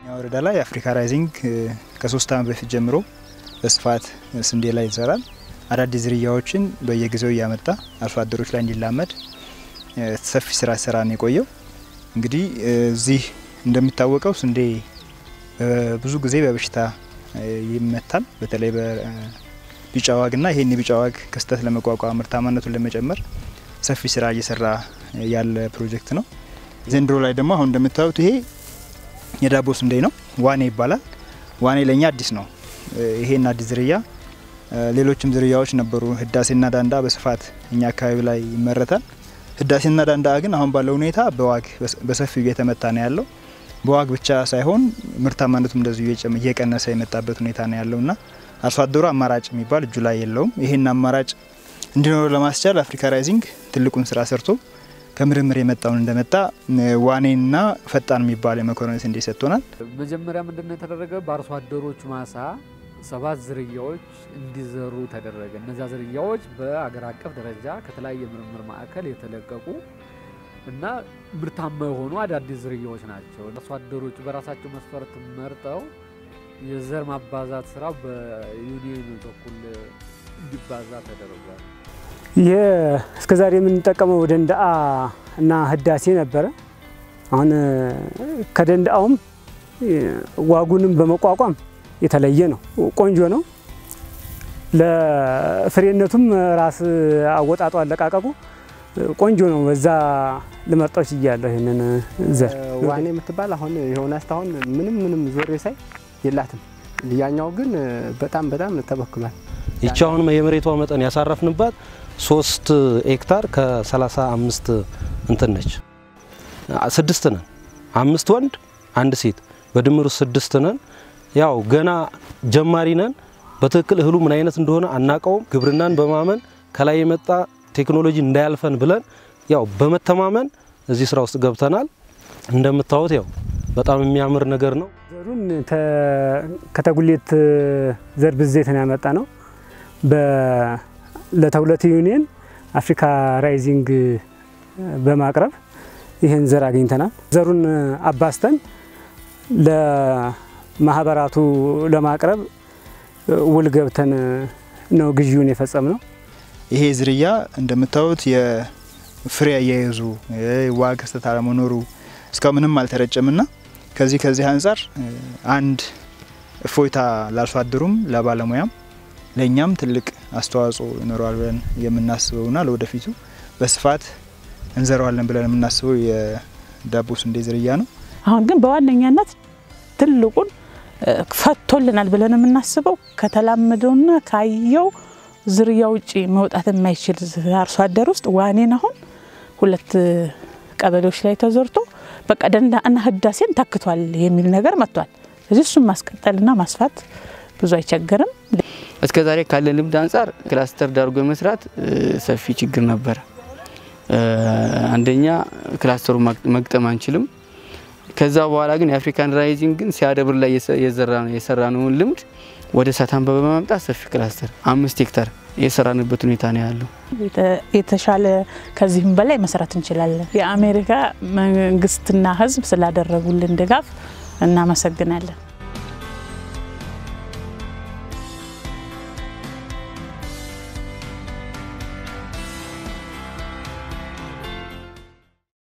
ወረዳ ላይ አፍሪካ ራይዚንግ ከሶስት ዓመት በፊት ጀምሮ በስፋት ስንዴ ላይ ይሰራል። አዳዲስ ዝርያዎችን በየጊዜው እያመጣ አርሶ አደሮች ላይ እንዲላመድ ሰፊ ስራ ስራ ነው የቆየው። እንግዲህ እዚህ እንደሚታወቀው ስንዴ ብዙ ጊዜ በበሽታ ይመታል። በተለይ በቢጫ ዋግና ይሄን የቢጫ ዋግ ክስተት ለመቋቋም ምርታማነቱን ለመጨመር ሰፊ ስራ እየሰራ ያለ ፕሮጀክት ነው። ዘንድሮ ላይ ደግሞ አሁን እንደምታዩት ይሄ የዳቦ ስንዴ ነው። ዋኔ ይባላል። ዋኔ ለእኛ አዲስ ነው። ይሄን አዲስ ዝርያ ሌሎችም ዝርያዎች ነበሩ። ህዳሴና ዳንዳ በስፋት እኛ አካባቢ ላይ ይመረታል። ህዳሴና ዳንዳ ግን አሁን ባለው ሁኔታ በዋግ በሰፊው እየተመታ ነው ያለው። በዋግ ብቻ ሳይሆን ምርታማነቱም እንደዚሁ እየቀነሰ የመጣበት ሁኔታ ነው ያለው እና አርሶ አደሩ አማራጭ የሚባል እጁ ላይ የለውም። ይሄን አማራጭ እንዲኖር ለማስቻል አፍሪካ ራይዚንግ ትልቁን ስራ ሰርቶ ከምርምር የመጣውን እንደመጣ ዋኔና ፈጣን የሚባል የመኮረኒ ስንዴ ሰጥቶናል። መጀመሪያ ምንድነው የተደረገ? በአርሶ አደሮች ማሳ ሰባት ዝርያዎች እንዲዘሩ ተደረገ። እነዚያ ዝርያዎች በአገር አቀፍ ደረጃ ከተለያየ ምርምር ማዕከል የተለቀቁ እና ምርታማ የሆኑ አዳዲስ ዝርያዎች ናቸው። አርሶ አደሮቹ በራሳቸው መስፈርት መርጠው የዘር ማባዛት ስራው በዩኒየን በኩል እንዲባዛ ተደርጓል። ይህ እስከ ዛሬ የምንጠቀመው ደንዳአ እና ህዳሴ ነበረ። አሁን ከደንዳአውም ዋጉንም በመቋቋም የተለየ ነው። ቆንጆ ነው። ለፍሬነቱም ራስ አወጣጡ አለቃቀቁ ቆንጆ ነው። በዛ ልመርጠው ችያለሁ። ይህንን ዘር ዋኔ የምትባል አሁን የሆነ እስካሁን ምንም ምንም ዞሬ ሳይ የላትም። ያኛው ግን በጣም በጣም ተበክሏል። ይቺ አሁን የመሬቷ መጠን ያሳረፍንባት ሶስት ሄክታር ከ35 እንትን ነች። ስድስት ነን፣ አምስት ወንድ አንድ ሴት፣ በድምሩ ስድስት ነን። ያው ገና ጀማሪ ነን። በትክክል እህሉ ምን አይነት እንደሆነ አናቀውም። ግብርናን በማመን ከላይ የመጣ ቴክኖሎጂ እንዳያልፈን ብለን ያው በመተማመን እዚህ ስራ ውስጥ ገብተናል። እንደምታዩት ያው በጣም የሚያምር ነገር ነው። ዘሩን ከተጉሌት ዘር ብዜት ነው ያመጣ ነው። ለተሁለት ዩኒየን አፍሪካ ራይዚንግ በማቅረብ ይህን ዘር አግኝተናል። ዘሩን አባስተን ለማህበራቱ ለማቅረብ ውል ገብተን ነው ግዢውን የፈጸም ነው። ይሄ ዝርያ እንደምታዩት የፍሬ አያይዙ ዋግ ክስተት አለመኖሩ እስካሁን ምንም አልተረጨምና ከዚህ ከዚህ አንጻር አንድ እፎይታ ላርሶ አደሩም ለባለሙያም ለእኛም ትልቅ አስተዋጽኦ ይኖረዋል ብለን የምናስበውና ለወደፊቱ በስፋት እንዘረዋለን ብለን የምናስበው የዳቦ ስንዴ ዝርያ ነው። አሁን ግን በዋነኛነት ትልቁን ፈቶልናል ብለን የምናስበው ከተላመደውና ካየው ዝርያ ውጭ መውጣት የማይችል አርሶ አደር ውስጥ ዋኔን አሁን ሁለት ቀበሌዎች ላይ ተዘርቶ በቃ ደንዳአና ህዳሴን ተክቷል የሚል ነገር መጥቷል። ስለዚህ እሱን ማስቀጠልና ማስፋት ብዙ አይቸግርም። እስከ ዛሬ ካለን ልምድ አንጻር ክላስተር ዳርጎ መስራት ሰፊ ችግር ነበረ። አንደኛ ክላስተሩ መግጠም አንችልም። ከዛ በኋላ ግን የአፍሪካን ራይዚንግ ግን ሲያደብር ላይ የሰራነውን ልምድ ወደ ሳታንባ በማምጣት ሰፊ ክላስተር አምስት ሄክታር የሰራንበት ሁኔታ ነው ያለው። የተሻለ ከዚህም በላይ መስራት እንችላለን። የአሜሪካ መንግስትና ህዝብ ስላደረጉልን ድጋፍ እናመሰግናለን።